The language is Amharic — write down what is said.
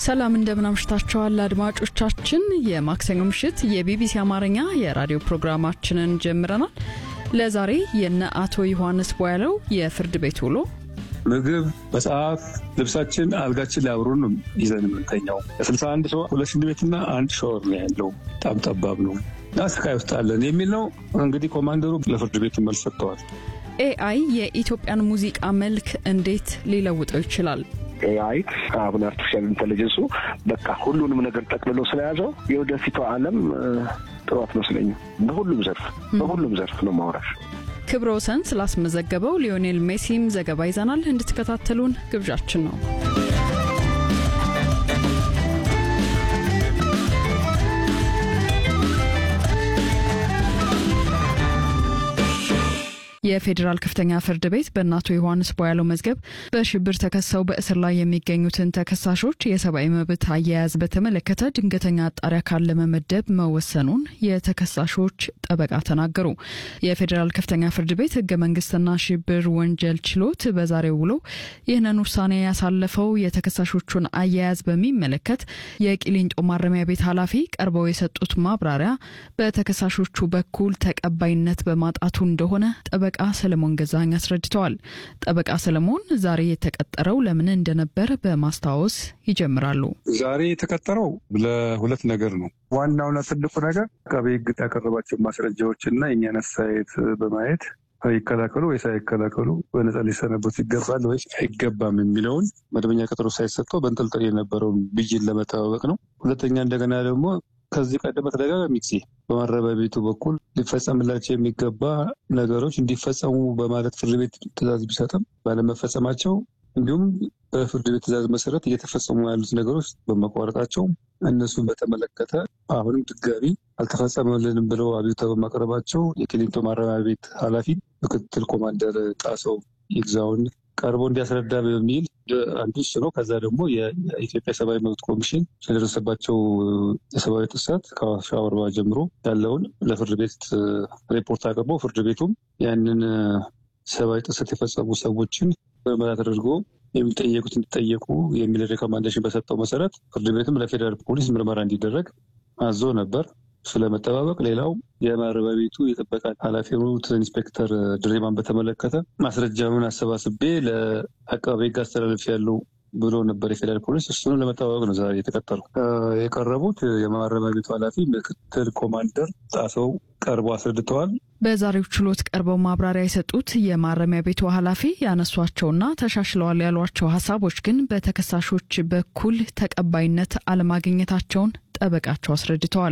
ሰላም እንደምን አምሽታችኋል አድማጮቻችን። የማክሰኞ ምሽት የቢቢሲ አማርኛ የራዲዮ ፕሮግራማችንን ጀምረናል። ለዛሬ የነ አቶ ዮሐንስ ቧያለው የፍርድ ቤት ውሎ ምግብ፣ መጽሐፍ፣ ልብሳችን፣ አልጋችን ላይ አብሮን ነው ይዘን የምንተኛው። ለስልሳ አንድ ሰው ሁለት ሽንት ቤትና አንድ ሻወር ነው ያለው። በጣም ጠባብ ነው እና ስቃይ ውስጥ አለን የሚል ነው። እንግዲህ ኮማንደሩ ለፍርድ ቤቱ መልስ ሰጥተዋል። ኤአይ የኢትዮጵያን ሙዚቃ መልክ እንዴት ሊለውጠው ይችላል? ኤአይ አሁን አርቲፊሻል ኢንቴሊጀንሱ በቃ ሁሉንም ነገር ጠቅልሎ ስለያዘው የወደፊቷ ዓለም ጥሩ አትመስለኝም። በሁሉም ዘርፍ በሁሉም ዘርፍ ነው ማውራሽ። ክብረ ወሰን ስላስመዘገበው ሊዮኔል ሜሲም ዘገባ ይዘናል። እንድትከታተሉን ግብዣችን ነው። የፌዴራል ከፍተኛ ፍርድ ቤት በእነ አቶ ዮሐንስ ቧያለው መዝገብ በሽብር ተከሰው በእስር ላይ የሚገኙትን ተከሳሾች የሰብአዊ መብት አያያዝ በተመለከተ ድንገተኛ አጣሪ አካል ለመመደብ መወሰኑን የተከሳሾች ጠበቃ ተናገሩ። የፌዴራል ከፍተኛ ፍርድ ቤት ህገ መንግስትና ሽብር ወንጀል ችሎት በዛሬው ውሎ ይህንን ውሳኔ ያሳለፈው የተከሳሾቹን አያያዝ በሚመለከት የቂሊንጦ ማረሚያ ቤት ኃላፊ ቀርበው የሰጡት ማብራሪያ በተከሳሾቹ በኩል ተቀባይነት በማጣቱ እንደሆነ ጠበቃ ሰለሞን ገዛኝ አስረድተዋል። ጠበቃ ሰለሞን ዛሬ የተቀጠረው ለምን እንደነበር በማስታወስ ይጀምራሉ። ዛሬ የተቀጠረው ለሁለት ነገር ነው። ዋናውና ትልቁ ነገር አቃቤ ህግ ያቀረባቸው ማስረጃዎች እና የእኛን አስተያየት በማየት ይከላከሉ ወይስ አይከላከሉ፣ በነፃ ሊሰናበቱ ይገባል ወይስ አይገባም የሚለውን መደበኛ ቀጠሮ ሳይሰጠው በንጠልጠል የነበረውን ብይን ለመጠባበቅ ነው። ሁለተኛ እንደገና ደግሞ ከዚህ ቀደም በተደጋጋሚ ጊዜ በማረሚያ ቤቱ በኩል ሊፈጸምላቸው የሚገባ ነገሮች እንዲፈጸሙ በማለት ፍርድ ቤት ትዕዛዝ ቢሰጥም ባለመፈጸማቸው እንዲሁም በፍርድ ቤት ትዕዛዝ መሰረት እየተፈጸሙ ያሉት ነገሮች በመቋረጣቸው እነሱን በተመለከተ አሁንም ድጋሚ አልተፈጸመልንም ብለው አቤቱታ በማቅረባቸው የቂሊንጦ ማረሚያ ቤት ኃላፊ ምክትል ኮማንደር ጣሰው ይግዛውን ቀርቦ እንዲያስረዳ በሚል አንዱ እሱ ነው። ከዛ ደግሞ የኢትዮጵያ ሰብአዊ መብት ኮሚሽን ስለደረሰባቸው የሰብአዊ ጥሰት ከአዋሽ አርባ ጀምሮ ያለውን ለፍርድ ቤት ሪፖርት አቅርቦ ፍርድ ቤቱም ያንን ሰብአዊ ጥሰት የፈጸሙ ሰዎችን ምርመራ ተደርጎ የሚጠየቁት እንዲጠየቁ የሚል ሬኮማንዴሽን በሰጠው መሰረት ፍርድ ቤትም ለፌዴራል ፖሊስ ምርመራ እንዲደረግ አዞ ነበር። ስለመጠባበቅ ሌላው የማረሚያ ቤቱ የጥበቃ ኃላፊ የሆኑት ኢንስፔክተር ድሬማን በተመለከተ ማስረጃውን አሰባስቤ ለአቃቤ ሕግ አስተላለፍ ያለው ብሎ ነበር የፌዴራል ፖሊስ። እሱንም ለመጠባበቅ ነው ዛሬ የተቀጠሩ። የቀረቡት የማረሚያ ቤቱ ኃላፊ ምክትል ኮማንደር ጣሰው ቀርቦ አስረድተዋል። በዛሬው ችሎት ቀርበው ማብራሪያ የሰጡት የማረሚያ ቤቱ ኃላፊ ያነሷቸውና ተሻሽለዋል ያሏቸው ሀሳቦች ግን በተከሳሾች በኩል ተቀባይነት አለማግኘታቸውን ጠበቃቸው አስረድተዋል።